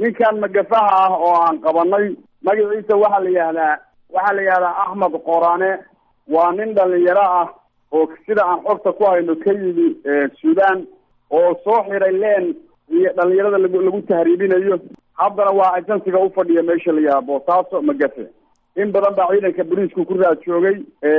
ninkan magafaha ah oo aan qabanay magaciisa waxaa la yihahdaa waxaa la yihahdaa axmed qorane waa nin dhalinyaro ah oo sida aan xogta ku hayno ka yimi sudan oo soo xiray leen iyo dhalinyarada lagu lagu tahriibinayo haddana waa agensiga ufadhiya meesha la yihahda boosaaso magafe in badan baa ciidanka booliisku ku raad joogay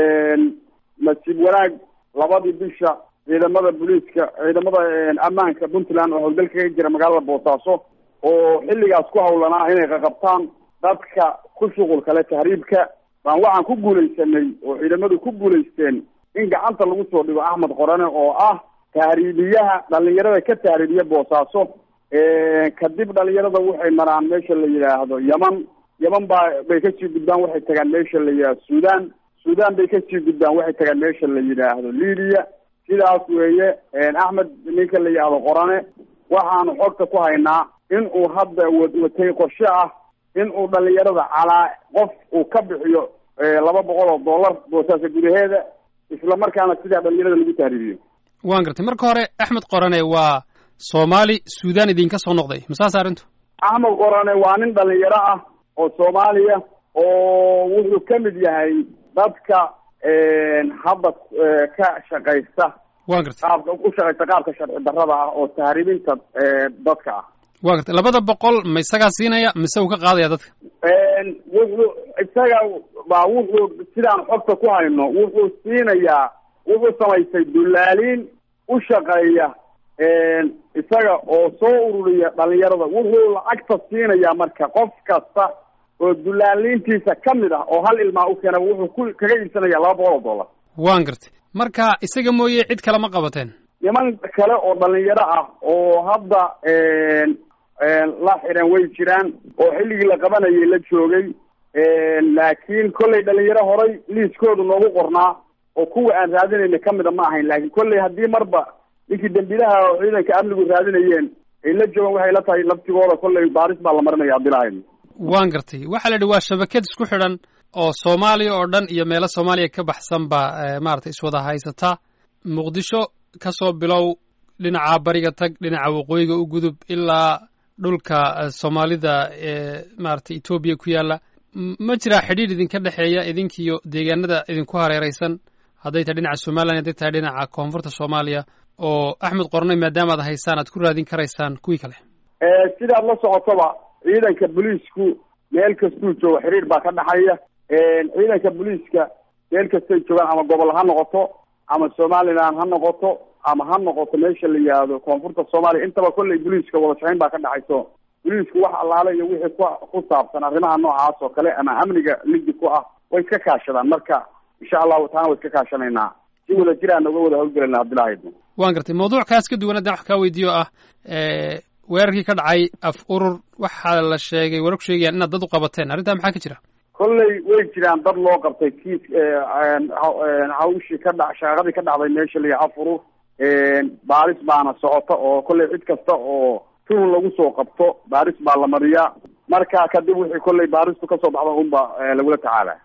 nasiib wanaag labadii bisha ciidamada booliiska ciidamada ammaanka puntland oo howlgalka ka jira magaalada boosaaso oo xilligaas ku hawlanaa inay qaqabtaan dadka ku shuqul kale tahriibka baan waxaan ku guulaysanay oo ciidamadu ku guulaysteen in gacanta lagu soo dhigo axmed qorane oo ah tahriibiyaha dhalinyarada ka tahriibiya boosaaso kadib dhalinyarada waxay maraan meesha la yidhaahdo yeman yeman baa bay kasii gudbaan waxay tagaan meesha la yidhahdo sudan sudan bay kasii gudbaan waxay tagaan meesha la yidhaahdo libiya sidaas weeye axmed ninka la yidhaahdo qorane waxaanu xogta ku haynaa in uu hadda watay qorshe ah in uu dhalinyarada calaa qof uu ka bixiyo laba boqol oo dollar boosaasa gudaheeda isla markaana sidaa dhalinyarada lagu tahriibiyo waan gartay marka hore axmed qorane waa soomaali sudan idinka soo noqday masaas arrintu axmed qorane waa nin dhalinyaro ah oo soomaaliya oo wuxuu ka mid yahay dadka hadda ka shaqaysta wa gartay qaabka u shaqaysta qaabka sharci darrada ah oo tahriibinta dadka ah wa gartay labada boqol ma isagaa siinaya mise uu ka qaadaya dadka wuxuu isaga baa wuxuu sidaan xogta ku hayno wuxuu siinayaa wuxuu samaystay dullaaliin u shaqeeya isaga oo soo ururiya dhalinyarada wuxuu lacagta siinayaa marka qof kasta oo dullaaliintiisa ka mid ah oo hal ilmaa u keena wuxuu ku kaga iibsanaya laba boqol oo dollar waan gartay marka isaga mooye cid kale ma qabateen niman kale oo dhalinyaro ah oo hadda la xiran way jiraan oo xilligii la qabanayay la joogay laakiin kollay dhalinyaro horay liiskoodu noogu qornaa oo kuwa aan raadinayna kamida ma ahayn laakiin kollay haddii marba ninkii dambilaha oo ciidanka amnigu raadinayeen ay la joogaan waxay la tahay laftigooda kollay baaris baa la marinaya abdilahayn waan gartay waxaa la yidhi waa shabakad isku xidhan oo soomaaliya oo dhan iyo meelo soomaaliya ka baxsan ba maaragtay iswada haysata muqdisho kasoo bilow dhinaca bariga tag dhinaca waqooyiga u gudub ilaa dhulka soomaalida ee maaragtay etoobiya ku yaalla ma jiraa xidhiidh idinka dhexeeya idinkiiyo deegaanada idinku hareeraysan hadday tahay dhinaca somalilan hadday tahay dhinaca koonfurta soomaaliya oo axmed qornay maadaama ad haysaan aad ku raadin karaysaan kuwii kale sidaad la socotoba ciidanka booliisku meel kastuu joogo xiriir baa ka dhexeeya ciidanka booliiska meel kastay joogaan ama gobol ha noqoto ama somaliland ha noqoto ama ha noqoto meesha la yihahdo koonfurta soomaaliya intaba kollay booliiska wada shaqayn baa ka dhexayso booliisku wax allaale iyo wixii ku ku saabsan arrimaha noocaas oo kale ama amniga ligi ku ah way iska kaashadaan marka insha allahu taana way iska kaashanaynaa si wada jiraan uga wada hawlgelayna abdilahayd waan gartay mawduuc kaas ka duwan haddaan wax kaa weydiiyo ah weerarkii ka dhacay af urur waxaa la sheegay warar ku sheegayaan inaad dad u qabateen arrintaa maxaa ka jira kollay way jiraan dad loo qabtay kiis hawshii ka dha shaqadii ka dhacday meesha la yaha af urur baaris baana socota oo kollay cid kasta oo tuhun lagu soo qabto baaris baa la mariyaa marka kadib wixii kollay baaristu kasoo baxda unba lagula tacaala